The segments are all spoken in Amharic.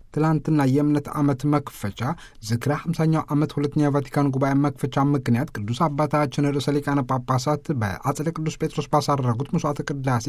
ትላንትና የእምነት ዓመት መክፈቻ ዝክረ 50ኛው ዓመት ሁለተኛ የቫቲካን ጉባኤ መክፈቻ ምክንያት ቅዱስ አባታችን ርዕሰ ሊቃነ ጳጳሳት በአጽደ ቅዱስ ጴጥሮስ ባሳረጉት መስዋዕተ ቅዳሴ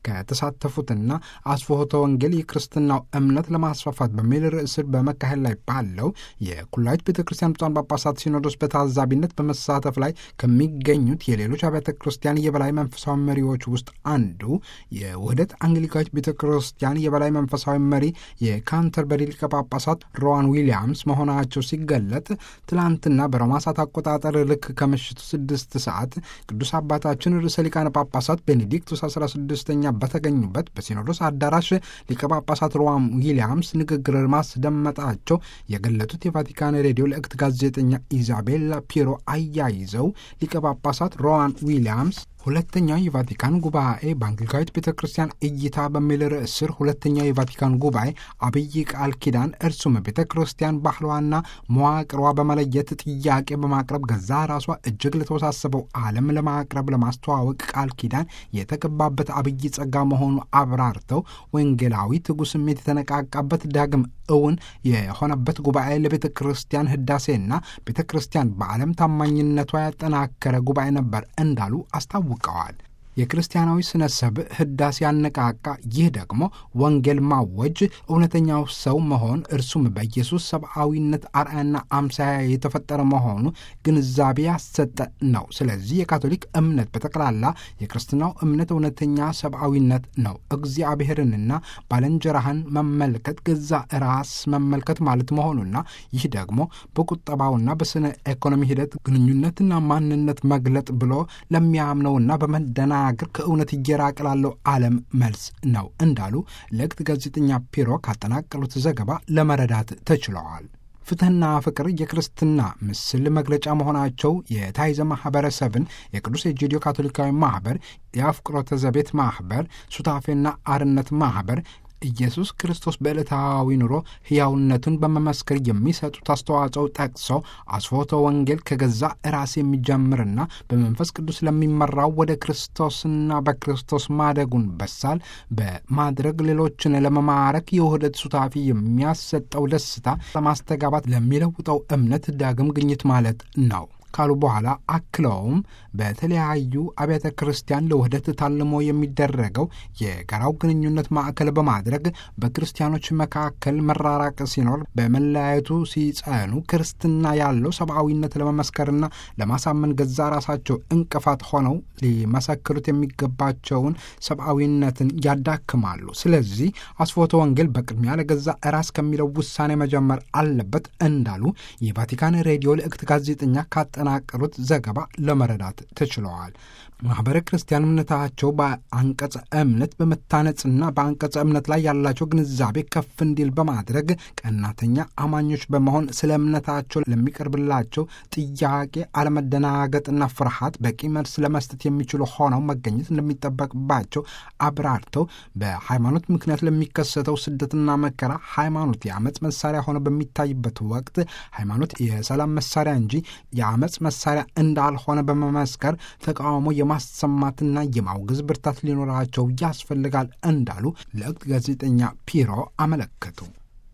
ከተሳተፉትና አስፎቶ ወንጌል የክርስትናው እምነት ለማስፋፋት በሚል ርዕስ በመካሄድ ላይ ባለው የኩላዊት ቤተ ክርስቲያን ብፁዓን ጳጳሳት ሲኖዶስ በታዛቢነት በመሳተፍ ላይ ከሚገኙት የሌሎች አብያተ ክርስቲያን የበላይ መንፈሳዊ መሪዎች ውስጥ አንዱ የውህደት አንግሊካዊት ቤተ ክርስቲያን የበላይ መንፈሳዊ መሪ የካንተርበሪ ሊቀ ጳጳሳት ሮዋን ዊሊያምስ መሆናቸው ሲገለጥ ትላንትና በሮማ ሰዓት አቆጣጠር ልክ ከምሽቱ ስድስት ሰዓት ቅዱስ አባታችን ርዕሰ ሊቃነ ጳጳሳት ቤኔዲክቱስ አስራ ስድስተኛ በተገኙበት በሲኖዶስ አዳራሽ ሊቀ ጳጳሳት ሮዋን ዊሊያምስ ንግግር ማስደመጣቸው የገለጡት የቫቲካን ሬዲዮ ልእክት ጋዜጠኛ ኢዛቤላ ፒሮ አያይዘው ሊቀ ጳጳሳት ሮዋን ዊሊያምስ ሁለተኛው የቫቲካን ጉባኤ በአንግሊካዊት ቤተ ክርስቲያን እይታ በሚል ርዕስ ስር ሁለተኛው የቫቲካን ጉባኤ አብይ ቃል ኪዳን እርሱም ቤተ ክርስቲያን ባህሏና መዋቅሯ በመለየት ጥያቄ በማቅረብ ገዛ ራሷ እጅግ ለተወሳሰበው ዓለም ለማቅረብ ለማስተዋወቅ ቃል ኪዳን የተገባበት አብይ ጸጋ መሆኑ አብራርተው ወንጌላዊ ትጉ ስሜት የተነቃቃበት ዳግም እውን የሆነበት ጉባኤ ለቤተ ክርስቲያን ህዳሴና ቤተ ክርስቲያን በዓለም ታማኝነቷ ያጠናከረ ጉባኤ ነበር እንዳሉ አስታውቀዋል። የክርስቲያናዊ ስነ ሰብእ ህዳሴ ያነቃቃ። ይህ ደግሞ ወንጌል ማወጅ፣ እውነተኛው ሰው መሆን፣ እርሱም በኢየሱስ ሰብአዊነት አርአያና አምሳያ የተፈጠረ መሆኑ ግንዛቤ ያሰጠ ነው። ስለዚህ የካቶሊክ እምነት በጠቅላላ የክርስትናው እምነት እውነተኛ ሰብአዊነት ነው። እግዚአብሔርንና ባልንጀራህን መመልከት ገዛ ራስ መመልከት ማለት መሆኑና ይህ ደግሞ በቁጠባውና በስነ ኢኮኖሚ ሂደት ግንኙነትና ማንነት መግለጥ ብሎ ለሚያምነውና በመደና አገር ከእውነት እየራቀ ላለው ዓለም መልስ ነው እንዳሉ ለእክት ጋዜጠኛ ፒሮ ካጠናቀሉት ዘገባ ለመረዳት ተችለዋል። ፍትሕና ፍቅር የክርስትና ምስል መግለጫ መሆናቸው የታይዘ ማኅበረሰብን የቅዱስ ኤጂዲዮ ካቶሊካዊ ማኅበር፣ የአፍቅሮተ ዘቤት ማኅበር፣ ሱታፌና አርነት ማኅበር ኢየሱስ ክርስቶስ በዕለታዊ ኑሮ ሕያውነቱን በመመስከር የሚሰጡት አስተዋጽኦ ጠቅሰው አስፎቶ ወንጌል ከገዛ ራስ የሚጀምርና በመንፈስ ቅዱስ ለሚመራው ወደ ክርስቶስና በክርስቶስ ማደጉን በሳል በማድረግ ሌሎችን ለመማረክ የውህደት ሱታፊ የሚያሰጠው ደስታ ለማስተጋባት ለሚለውጠው እምነት ዳግም ግኝት ማለት ነው ካሉ በኋላ አክለውም በተለያዩ አብያተ ክርስቲያን ለውህደት ታልሞ የሚደረገው የጋራው ግንኙነት ማዕከል በማድረግ በክርስቲያኖች መካከል መራራቅ ሲኖር በመለያየቱ ሲጸኑ ክርስትና ያለው ሰብአዊነት ለመመስከርና ለማሳመን ገዛ ራሳቸው እንቅፋት ሆነው ሊመሰክሩት የሚገባቸውን ሰብአዊነትን ያዳክማሉ። ስለዚህ አስፎተ ወንጌል በቅድሚያ ለገዛ ራስ ከሚለው ውሳኔ መጀመር አለበት እንዳሉ የቫቲካን ሬዲዮ ልእክት ጋዜጠኛ ካጠናቀሩት ዘገባ ለመረዳት ተችለዋል። ማኅበረ ክርስቲያን እምነታቸው በአንቀጸ እምነት በመታነጽና በአንቀጸ እምነት ላይ ያላቸው ግንዛቤ ከፍ እንዲል በማድረግ ቀናተኛ አማኞች በመሆን ስለ እምነታቸው ለሚቀርብላቸው ጥያቄ አለመደናገጥና ፍርሃት በቂ መልስ ለመስጠት የሚችሉ ሆነው መገኘት እንደሚጠበቅባቸው አብራርተው በሃይማኖት ምክንያት ለሚከሰተው ስደትና መከራ ሃይማኖት የአመፅ መሳሪያ ሆኖ በሚታይበት ወቅት ሃይማኖት የሰላም መሳሪያ እንጂ የአመፅ መሳሪያ እንዳልሆነ በመመስከር ተቃውሞ የማሰማትና የማውገዝ ብርታት ሊኖራቸው ያስፈልጋል እንዳሉ ለእክት ጋዜጠኛ ፒሮ አመለከቱ።